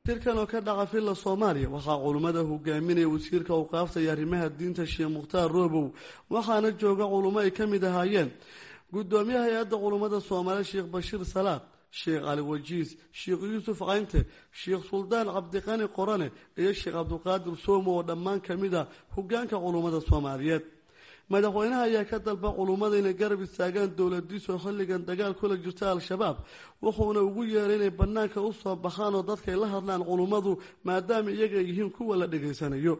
shirkan oo ka dhaca villa soomaaliya waxaa culummada hogaaminaya wasiirka awqaafta iyo arrimaha diinta sheekh mukhtaar roobow waxaana jooga culummo ay ka mid ahaayeen guddoomiyaha hay-adda culummada soomaaliya sheekh bashiir salaad sheekh cali wajiis sheekh yuusuf caynte sheekh suldaan cabdiqani qorane iyo sheekh cabdiqaadir soomo oo dhammaan ka mid ah hogaanka culummada soomaaliyeed madaxweynaha ayaa ka dalba culummada inay garab istaagaan dowladiisu xilligan dagaal kula jirta al-shabaab wuxuuna ugu yeeray inay banaanka usoo baxaan oo dadkay la hadlaan culummadu maadaama iyaga yihiin kuwa la dhegaysanayo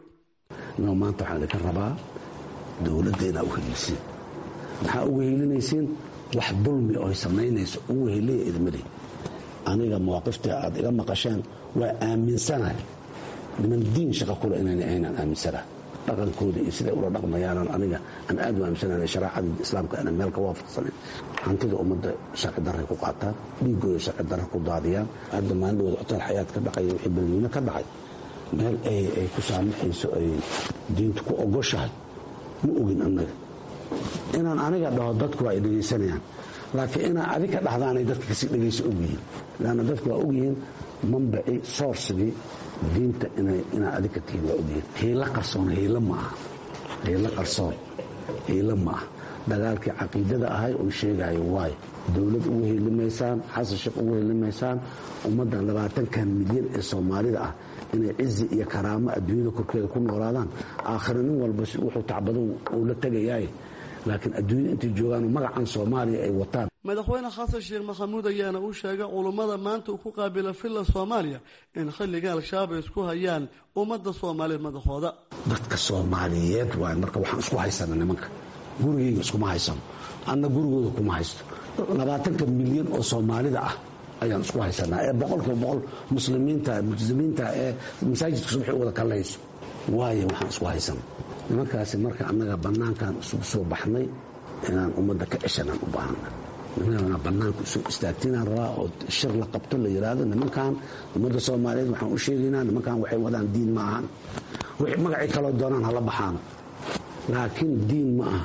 maanta waxaan idinka rabaa dowladda inaa uheliisiin maxaa uga helinaysiin wax dulmi oy samaynayso ugu heliya idmali aniga mawaaqifta aad iga maqasheen waa aaminsanahay niman diin shaqa kule inayna aynaan aaminsanahay dhaqankooda iyo siday ula dhaqmayaanan aniga aan aad u aaminsanayn shareecada islaamka aanan meel ka waafaqsanayn hantida ummadda sharci darray ku qaataan dhiigooda sharci darra ku daadiyaan hadda maalindhooda hotel xayaad ka dhacay wixii balweyne ka dhacay meel ay ku saamaxayso ay diintu ku ogoshahay ma ogin annaga inaan aniga dhaho dadku waa ay dhegaysanayaan laakiin inaa adiga dhahdaanay dadka kasii dhegayso ogyihiin lanna dadku waa ogyihiin mambaci soorsigii diinta inaa adiga tihiin waa ogyihiin hiilo qarsoon hiilo ma aha hiilo qarsoon hiilo ma ah dagaalkii caqiidada ahay oo sheegayo waayo dowlad ugu helimaysaan xasan sheekh ugu helimaysaan ummaddan labaatankan milyan ee soomaalida ah inay cizi iyo karaamo adduunyada korkeeda ku noolaadaan aakhira nin walba wuxuu tacbado uu la tegayaay laakiin adduunyada intay joogaan magacan soomaaliya ay wataan madaxweyne xasan sheekh maxamuud ayaana u sheegay culummada maanta uu ku qaabila villa soomaaliya in xilliga al-shabaab ay isku hayaan ummadda soomaaliyeed madaxooda dadka soomaaliyeed waay marka waxaan isku haysana nimanka gurigayga iskuma haysano anna gurigooda kuma haysto labaatanka milyan oo soomaalida ah ayaan isku haysanaa ee boqolkiiba boqol muslimiinta multizimiinta ee masaajidka subaxi wada kallayso waayo waxaan isku haysana nimankaasi marka annaga bannaankan isugu soo baxnay inaan ummadda ka ceshanaan u baahana nimanana bannaanka isu istaagtinaan rabaa oo shir la qabto la yidhaahdo nimankan ummadda soomaaliyeed waxaan u sheegaynaa nimankan waxay wadaan diin ma ahan wixii magacii kaloo doonaan hala baxaano laakiin diin ma aha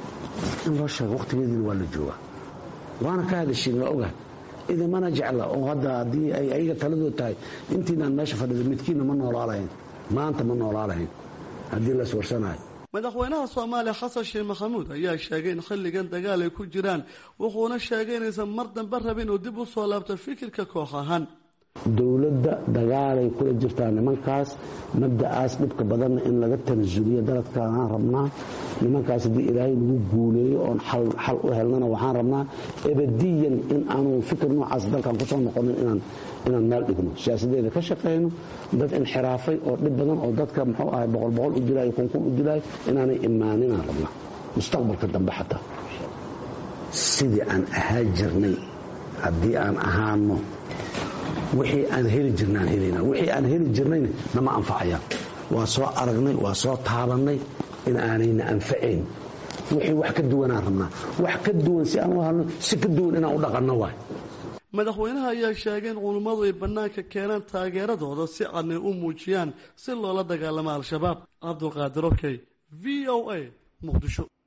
in loo sheego wakhtigeediina waa la joogaa waana ka hadashiin waa ogahay idimana jecla oo hadda haddii ay ayaga taladood tahay intiinaan meesha fadhida midkiinna ma noolaalahayn maanta ma noolaalahayn haddii la iswarsanayo madaxweynaha soomaaliya xasan sheekh maxamuud ayaa sheegay in xilligan dagaal ay ku jiraan wuxuuna sheegay inaysan mar dambe rabin uu dib u soo laabto fikirka koox ahaan dowladda dagaalay kula jirtaa nimankaas mabda'aas dhibka badanna in laga tanasuliyo daladkaaan rabnaa nimankaas haddii ilaahay lagu guuleeyo oon xal u helnana waxaan rabnaa ebadiyan in aanu fikir noocaas dalkan kusoo noqonin inaan meel dhigno siyaasadeeda ka shaqayno dad inxiraafay oo dhib badan oo dadka muxuu ahay boqol boqol u dilaayo kunkun u dilaayo inaanay imaaninaan rabnaa mustaqbalka dambe xataa sidii aan ahaa jirnay haddii aan ahaano wixii aan heli jirnaan helana wixii aan heli jirnayna nama anfacayaan waa soo aragnay waa soo taabannay in aanayna anfacayn wixii wax ka duwanaan rabnaa wax ka duwan si aan u halno si ka duwan inaan u dhaqanno waay madaxweynaha ayaa sheegay in culummadu ay bannaanka keenaan taageeradooda si cadnay u muujiyaan si loola dagaalamo al-shabaab cabdulqaadir okey v o a muqdisho